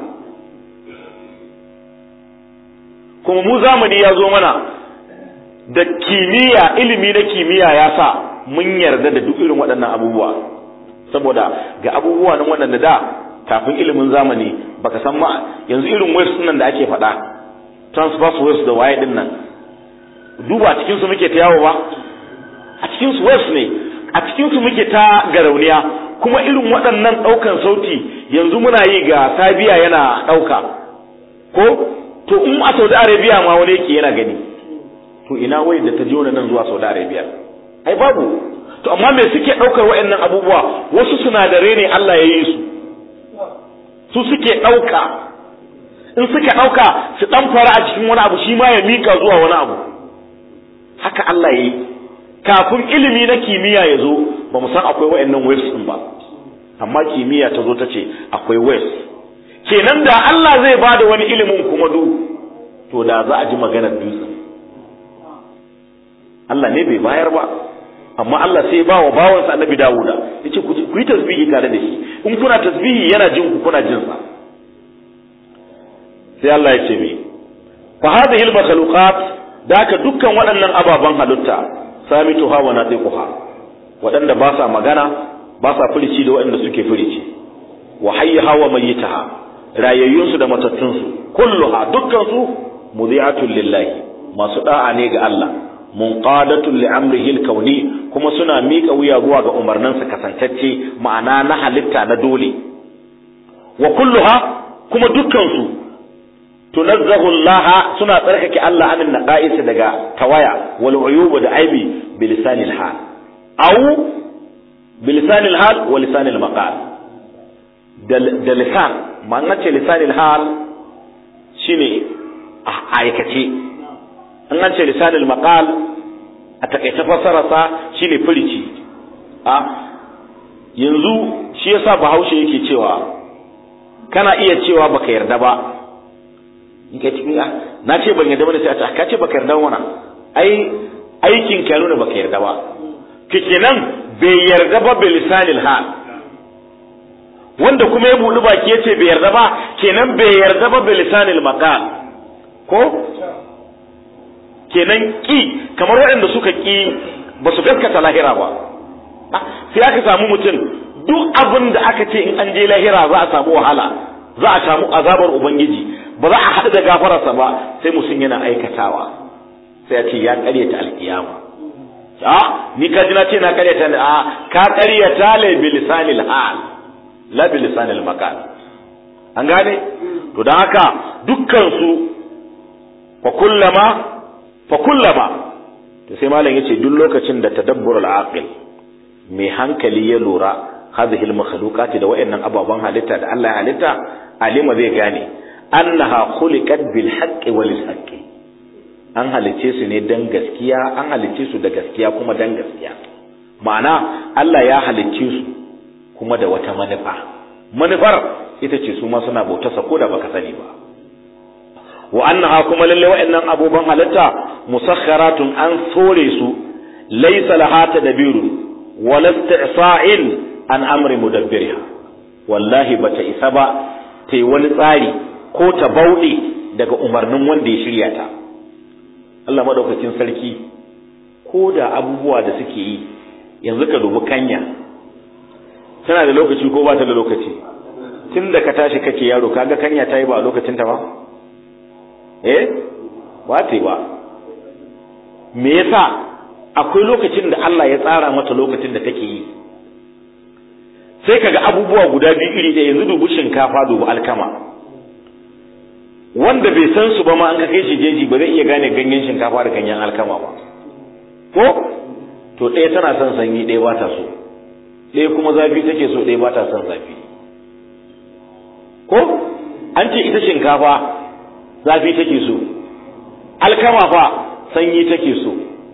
kuma mu zamani ya zo mana da kimiyya ilimi na kimiyya ya sa mun yarda da duk irin waɗannan abubuwa saboda ga abubuwa nan waɗanda da kafin ilimin zamani baka san ma yanzu irin waves nan da ake faɗa transverse waves da waye din nan duba cikin su muke ta yawo ba a cikin su waves ne a cikin su muke ta garauniya kuma irin waɗannan ɗaukan sauti yanzu muna yi ga sabiya yana ɗauka ko to in a saudi arabia ma wani yake yana gani to ina wai da ta jona nan zuwa saudi arabia ai babu to amma me suke ɗaukar waɗannan abubuwa wasu sinadarai ne allah ya yi su su suke ɗauka in suka ɗauka su ɗan fara a cikin wani abu shi ma ya mika zuwa wani abu haka allah ya yi kafin ilimi na kimiyya ya zo ba mu san akwai wayannan waves din ba amma kimiyya ta zo ta ce akwai waves kenan da Allah zai ba da wani ilimin kuma du to da za a ji maganar dutse Allah ne bai bayar ba amma Allah sai ba wa bawansa annabi Dawuda yace ku yi tasbihi tare da shi in kuna tasbihi yana jin ku kuna jin sa sai Allah ya ce me fa hadhihi al-makhluqat da haka dukkan waɗannan ababen halitta samituha wa natiquha waɗanda ba sa magana ba sa furici da waɗanda suke furici wa hayyaha wa mayyitaha rayayyunsu da matattunsu kulluha dukkan su mudhi'atun lillahi masu da'a ne ga Allah munqadatun li amrihi al-kauni kuma suna miƙa wuya zuwa ga umarninsa kasantacce ma'ana na halitta na dole wa kulluha kuma dukkan su tunazzahu Allah suna tsarkake Allah anin naqais daga tawaya wal uyub da aibi bilisanil hal aw bilisanil hal wa lisanil maqal da lisan ma'ana ce lisanil hal shine a aikace an an ce lisanil maqal a takaice fassararsa shine furici a yanzu shi yasa bahaushe yake cewa kana iya cewa baka yarda ba in kai cikin na ce ban yarda ba sai a ce ka ce baka yarda ba ai aikin ka nuna baka yarda ba kenan bai yarda ba bil lisanil hal wanda kuma ya buɗi baki yace bai yarda ba kenan bai yarda ba bil lisanil maqal ko kenan ki kamar waɗanda suka ki ba su gaskata lahira ba sai aka samu mutum duk abin da aka ce in an je lahira za a samu wahala za a samu azabar ubangiji ba za a haɗu da gafararsa ba sai mutum yana aikatawa sai ya ce ya ƙaryata alƙiyama a ni ka ji na ce na ƙaryata ne a ka ƙaryata le bilisanil hal la bilisanil makal an gane to don haka dukkan su fa kullama fa kullama to sai malam yace duk lokacin da tadabbur al-aqil mai hankali ya lura hadhihi al-makhluqati da wayannan ababan halitta da Allah ya halitta alima zai gane annaha khuliqat bil haqqi wal haqqi an halice su ne dan gaskiya an halice su da gaskiya kuma dan gaskiya ma'ana Allah ya halice su kuma da wata manufa manufar ita ce su ma suna bauta sa da baka sani ba wa annaha kuma lalle wa'annan abubuwan halitta musakharatun an sore su laysa laha tadbirun wala isti'sa'in an amri mudabbiriha wallahi bata isa ba ta yi wani tsari ko ta bauɗe daga umarnin wanda ya shirya ta Allah madaukakin sarki ko da abubuwa da suke yi yanzu ka dubi kanya tana da lokaci ko ba ta da lokaci tun da ka tashi kake yaro kaga kanya ta yi ba a lokacin ta ba eh ba ta yi ba me yasa akwai lokacin da Allah ya tsara mata lokacin da take yi sai kaga abubuwa guda biyu iri ɗaya yanzu dubu shinkafa dubu alkama wanda bai san su ba ma an ka kai shi jeji ba zai iya gane ganyen shinkafa da ganyen alkama ba ko to ɗaya tana son sanyi ɗaya ba ta so ɗaya kuma zafi take so ɗaya ba ta son zafi ko an ce ita shinkafa zafi take so alkama fa sanyi take so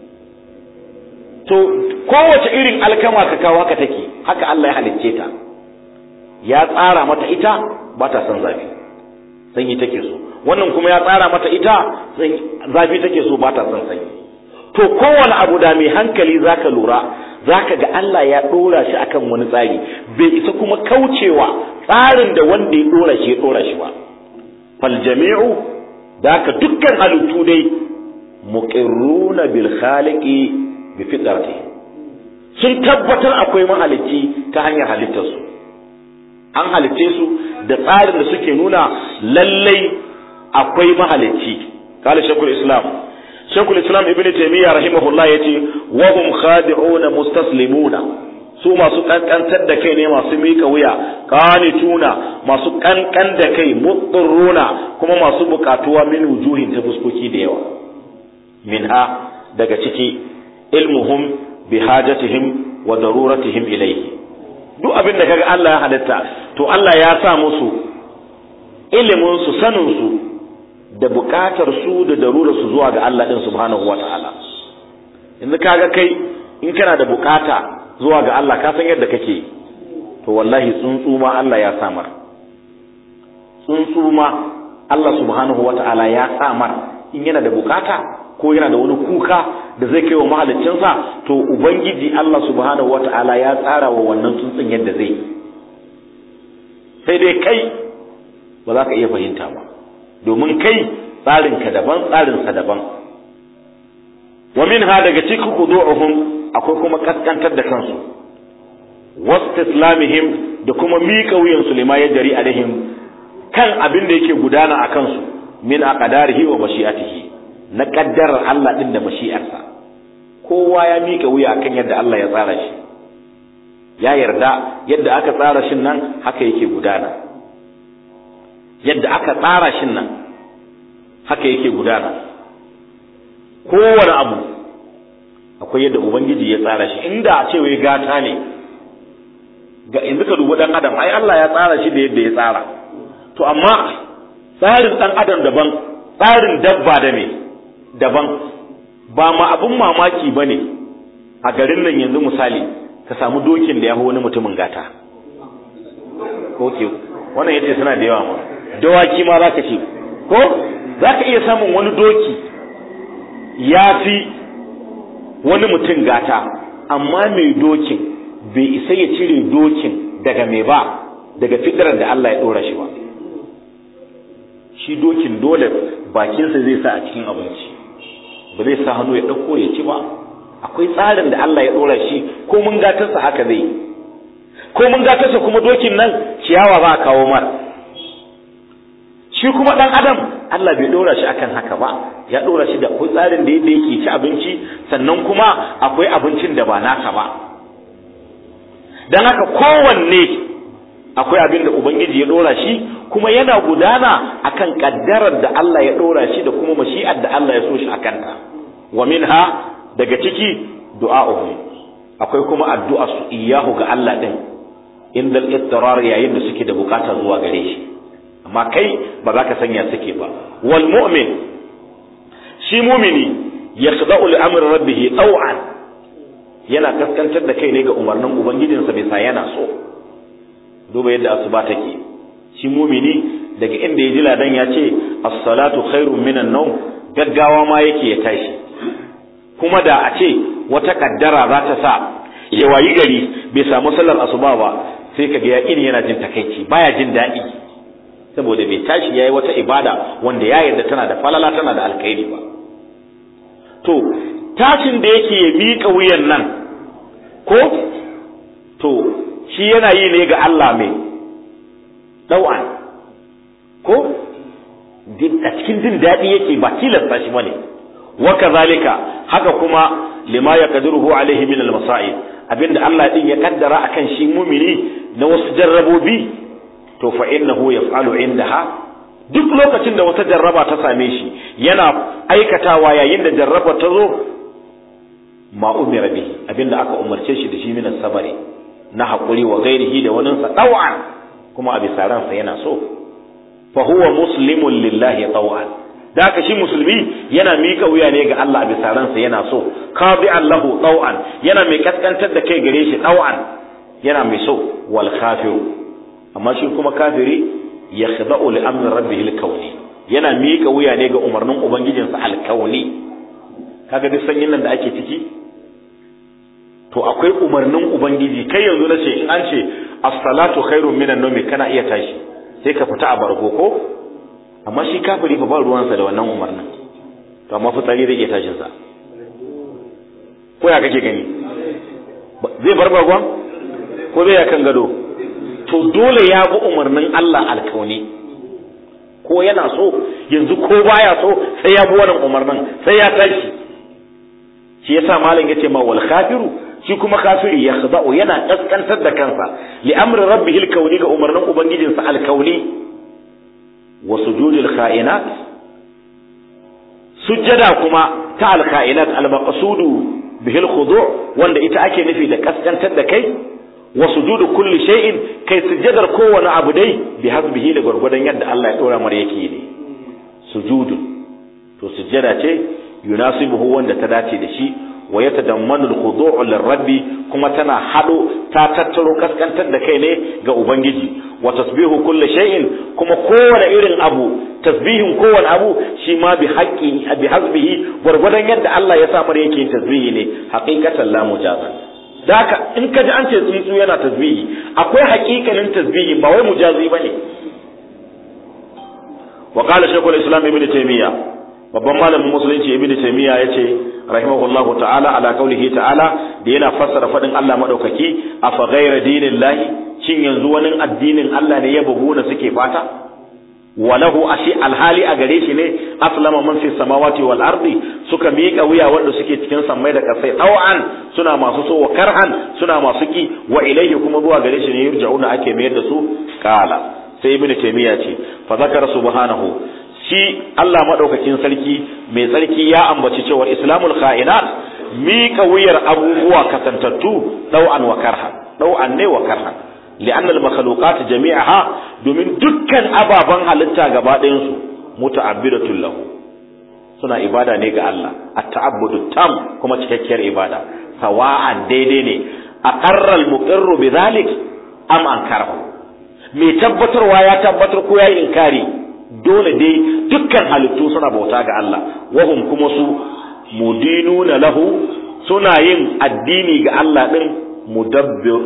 to kowace irin alkama ka kawo haka take haka Allah ya halicce ta ya tsara mata ita ba ta son zafi sanyi take so wannan kuma ya tsara mata ita zafi take so ba ta son sanyi to kowane abu da mai hankali zaka lura zaka ga Allah ya dora shi akan wani tsari bai isa kuma kaucewa tsarin da wanda ya dora shi ya dora shi ba fal jami'u daka dukkan halittu dai muqirruna bil khaliqi bi fitrati sun tabbatar akwai mahalicci ta hanyar halittarsu an halicce su da tsarin da suke nuna lallai akwai mahalicci kala shekul islam shekul islam ibn taymiya rahimahullah yace wa hum khadi'una mustaslimuna su masu kankantar da kai ne masu mika wuya qanituna masu kankan da kai mutsirruna kuma masu bukatuwa min wujuhin ta fuskoki da yawa minha daga ciki ilmuhum bi hajatihim wa daruratihim ilayhi duk abin da kaga Allah ya halitta to Allah ya sa musu ilimin su sanin su da bukatar su da darurar su zuwa ga Allah din subhanahu wata'ala yanzu kaga kai in kana da bukata zuwa ga Allah ka san yadda kake to wallahi tsuntsu ma Allah ya samar tsuntsu ma Allah subhanahu wata'ala ya samar in yana da bukata ko yana da wani kuka da zai kai wa mahaliccinsa to ubangiji Allah subhanahu wata'ala ya tsara wa wannan tsuntsun yadda zai sai dai kai ba za ka iya fahimta ba domin kai tsarinka daban tsarinsa daban wa minha daga cikin khudu'uhum akwai kuma kaskantar da kansu wastislamihim da kuma miƙa wuyan su lima ya jari alaihim kan abin da yake gudana a kansu min aqdarihi wa mashi'atihi na kaddarar Allah din da mashi'arsa kowa ya miƙa wuya akan yadda Allah ya tsara shi ya yarda yadda aka tsara shin nan haka yake gudana yadda aka tsara shin nan haka yake gudana kowane abu akwai yadda ubangiji ya tsara shi inda a ce wai gata ne ga yanzu ka dubi dan adam ai Allah ya tsara shi da yadda ya tsara to amma tsarin dan adam daban tsarin dabba da me daban ba ma abun mamaki bane a garin nan yanzu misali ka samu dokin da ya wani mutumin gata okay wannan yace suna da yawa ma dawaki ma zaka ce ko zaka iya samun wani doki ya fi wani mutum gata amma mai dokin bai isa ya cire dokin daga mai ba daga fitarar da Allah ya ɗora shi ba shi dokin dole bakinsa zai sa a cikin abinci ba zai sa hannu ya ɗauko ya ci ba akwai tsarin da Allah ya ɗora shi ko mun gatarsa haka zai ko mun gatarsa kuma dokin nan ciyawa ba a kawo mar shi kuma ɗan adam Allah bai ɗora shi akan haka ba ya ɗora shi da akwai tsarin da yadda yake ci abinci sannan kuma akwai abincin da ba naka ba don haka kowanne akwai abin da ubangiji ya ɗora shi kuma yana gudana akan kaddarar da Allah ya ɗora shi da kuma mashi'ar da Allah ya so shi akan ta wa minha daga ciki du'a'uhum akwai kuma addu'a su iyahu ga Allah din inda al yayin da suke da bukata zuwa gare shi amma kai ba za ka sanya suke ba wal mu'min shi mumini yakhda'u li amri rabbih taw'an yana kaskantar da kai ne ga umarnin ubangijinsa bisa yana so duba yadda asuba take shi mumini daga inda ya ji ladan ya ce as-salatu khairun minan nawm gaggawa ma yake ya tashi kuma da a ce wata kaddara za ta sa ya wayi gari bai samu sallar asuba ba sai kaga ya ini yana jin takaici baya jin daɗi saboda bai tashi yayi wata ibada wanda ya yarda tana da falala tana da alkhairi ba to tashin da yake ya miƙa wuyan nan ko to shi yana yi ne ga Allah mai ɗau'an ko a cikin jin daɗi yake ba tilasta shi bane wa kazalika haka kuma lima ya qadiruhu alaihi min al-masa'ib abinda Allah din ya kaddara akan shi mumini na wasu jarrabobi to fa innahu yaf'alu indaha duk lokacin da wata jarraba ta same shi yana aikatawa yayin da jarraba ta zo ma umira bihi abinda aka umarce shi da shi min sabari na hakuri wa gairihi da wani sa taw'an kuma a bisa ransa yana so fa huwa muslimun lillahi taw'an da haka shi musulmi yana mika wuya ne ga Allah a bisa ransa yana so qadi Allahu taw'an yana mai kaskantar da kai gare shi taw'an yana mai so wal kafiru amma shi kuma kafiri yakhda'u li amri rabbih al-kawni yana mika wuya ne ga umarnin ubangijinsa al-kawni kaga duk sanyin nan da ake ciki to akwai umarnin ubangiji kai yanzu na ce in an ce as-salatu khairun minan nawmi kana iya tashi sai ka fita a bargo ko amma shi kafiri fa ba ruwansa da wannan umarnin to amma fitsari zai iya tashin sa ko ya kake gani zai bar bargon ko zai ya kan gado to dole ya bi umarnin Allah alkauni ko yana so yanzu ko baya so sai ya bi wannan umarnin sai ya tashi shi yasa malam yace ma wal kafiru shi kuma kafiri ya khada'u yana kaskantar da kansa li amri rabbih alkauni ga umarnin ubangijinsa alkauni wa sujudil kha'inat sujjada kuma ta alkha'inat almaqsudu bihi alkhudu' wanda ita ake nufi da kaskantar da kai wa sujudu kulli shay'in kai sujjadar kowane abu dai bi hasbihi da gwargwadon yadda Allah ya dora mara yake ne sujudu to sujjada ce yunasibuhu wanda ta dace da shi wa yatadammanu al-khudu' lirabbi kuma tana hado ta tattaro kaskantar da kai ne ga ubangiji wa tasbihu kulli shay'in kuma kowane irin abu tasbihin kowane abu shi ma bi haqqi bi hasbihi gwargwadon yadda Allah ya sa mara yake yin tasbihi ne haqiqatan la mujazan da haka in ka ji an ce tsuntsu yana tasbihi akwai haƙiƙanin tasbihi ba wai mujazi bane wa qala shaykhul islam ibn taymiya babban malamin musulunci ibn taymiya yace rahimahullahu ta'ala ala qaulihi ta'ala da yana fassara fadin Allah madaukaki afa ghayra dinillahi shin yanzu wani addinin Allah ne ya buguna suke fata walahu ashi alhali a gare shi ne aslama man fi samawati wal ardi suka miƙa wuya wanda suke cikin sammai da kasai tawan suna masu so wa karhan suna masu ki wa ilayhi kuma zuwa gare shi ne yurja'una ake mayar da su kala sai ibn taymiya ce fa zakara subhanahu shi Allah madaukakin sarki mai sarki ya ambaci cewa islamul kha'inat miƙa wuyar abubuwa kasantattu dau'an wa karhan dau'an ne wa karhan لأن المخلوقات جميعها domin dukkan ababen halitta gaba ɗayansu muta'abbidatun lahu suna ibada ne ga Allah at-ta'abbudu tam kuma cikakkiyar ibada sawa'an daidai ne aqarra al-muqirru bidhalik am ankarahu mai tabbatarwa ya tabbatar ko yayi inkari dole dai dukkan halittu suna bauta ga Allah wahum kuma su mudinuna lahu suna yin addini ga Allah din mudabbir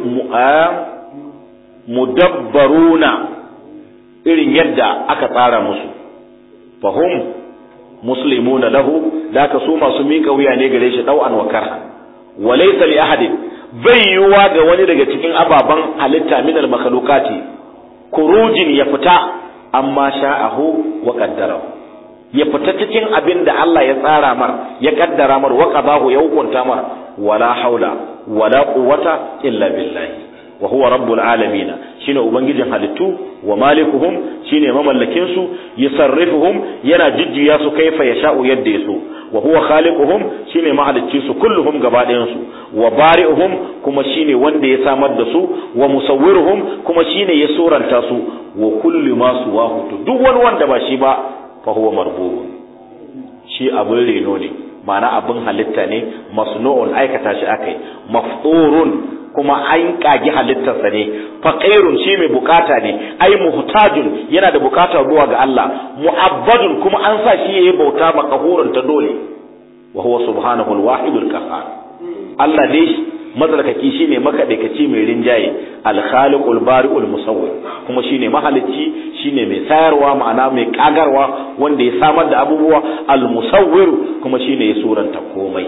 mudabbaruna irin yadda aka tsara musu fahum muslimuna lahu da ka su masu miƙa wuya ne gare shi ɗau'an wa karha wa laysa li ahadin bai yiwuwa ga wani daga cikin ababen halitta min al makhluqati kurujin ya fita amma sha'ahu wa qaddarahu ya fita cikin abin da Allah ya tsara mar ya kaddara mar wa qadahu ya hukunta mar wala haula wala quwwata illa billahi wa huwa rabbul alamin shine ubangijin halittu wa malikuhum shine mamallakin su yusarrifuhum yana jujjuya su kaifa yasha'u yadda yaso wa huwa khaliquhum shine mahalicci su kulluhum gaba ɗayan su wa bari'uhum kuma shine wanda ya samar da su wa musawwiruhum kuma shine ya suranta su wa kullu ma suwahu duk wani wanda ba shi ba fa huwa marbubun shi abin reno ne ma'ana abin halitta ne masnu'un aikata shi akai mafturun kuma an kagi halittarsa ne faqirun shi mai bukata ne ai muhtajun yana da bukatar zuwa ga Allah mu'abbadun kuma an sa shi yayi bauta makahurun ta dole wa huwa subhanahu al-wahidul qahhar Allah dai matsarkaki shine makaɗaikaci mai rinjaye alkhaliqul bari'ul musawwir kuma shine mahalicci shine mai sayarwa ma'ana mai kagarwa wanda ya samar da abubuwa al musawwir kuma shine ya suranta komai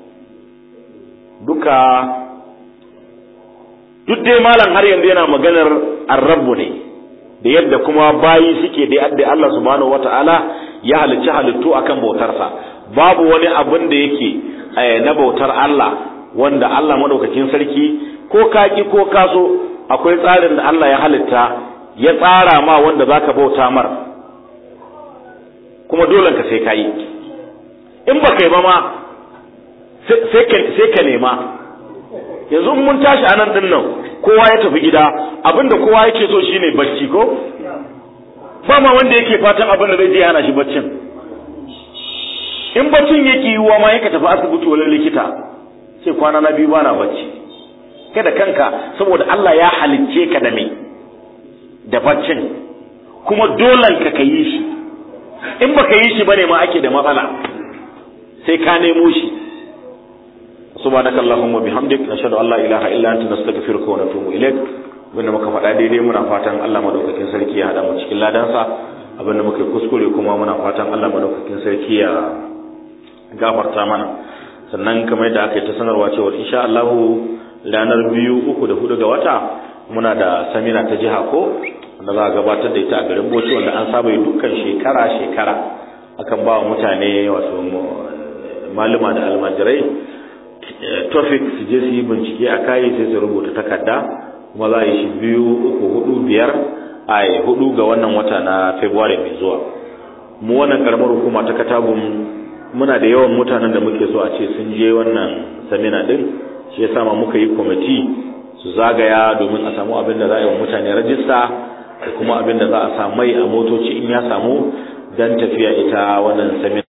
duka duk dai malam har yanzu yana maganar arrabu ne da yadda kuma bayi suke da yadda Allah subhanahu wata'ala ya halicci halittu akan bautarsa babu wani abin da yake na bautar Allah wanda Allah madaukakin sarki ko kaki ko kaso akwai tsarin da Allah ya halitta ya tsara ma wanda zaka bauta mar kuma dole ka sai kai in ba kai ba ma sai ka nema yanzu mun tashi anan din nan kowa ya tafi gida abinda kowa yake so shine bacci ko ba ma wanda yake fatan abin da zai je hana shi baccin in baccin yake yiwuwa ma yake tafi asibiti wani likita sai kwana na biyu bana bacci kai da kanka saboda Allah ya halicce ka da me da baccin kuma dolan ka ka yi shi in baka yi shi bane ma ake da matsala sai ka nemo shi subhanaka allahumma bihamdik nashhadu an la ilaha illa anta nastaghfiruka wa natubu ilaik abinda muka faɗa daidai muna fatan Allah madaukakin sarki ya hada mu cikin ladansa abinda muka kuskure kuma muna fatan Allah madaukakin sarki ya gafarta mana sannan kamar yadda aka yi ta sanarwa cewa insha Allah ranar biyu uku da hudu ga wata muna da samina ta jiha ko wanda za a gabatar da ita a garin Bauchi wanda an saba yi dukkan shekara shekara akan ba wa mutane wato maluma da almajirai topic su je su yi bincike a kayi sai su rubuta takarda kuma za a yi shi biyu uku hudu biyar a hudu ga wannan wata na february mai zuwa mu wannan karamar hukuma ta katagun muna da yawan mutanen da muke so a ce sun je wannan samina din shi ya sama muka yi kwamiti su zagaya domin a samu abin da za a yi wa mutane rajista da kuma abin da za a samu mai a motoci in ya samu don tafiya ita wannan samina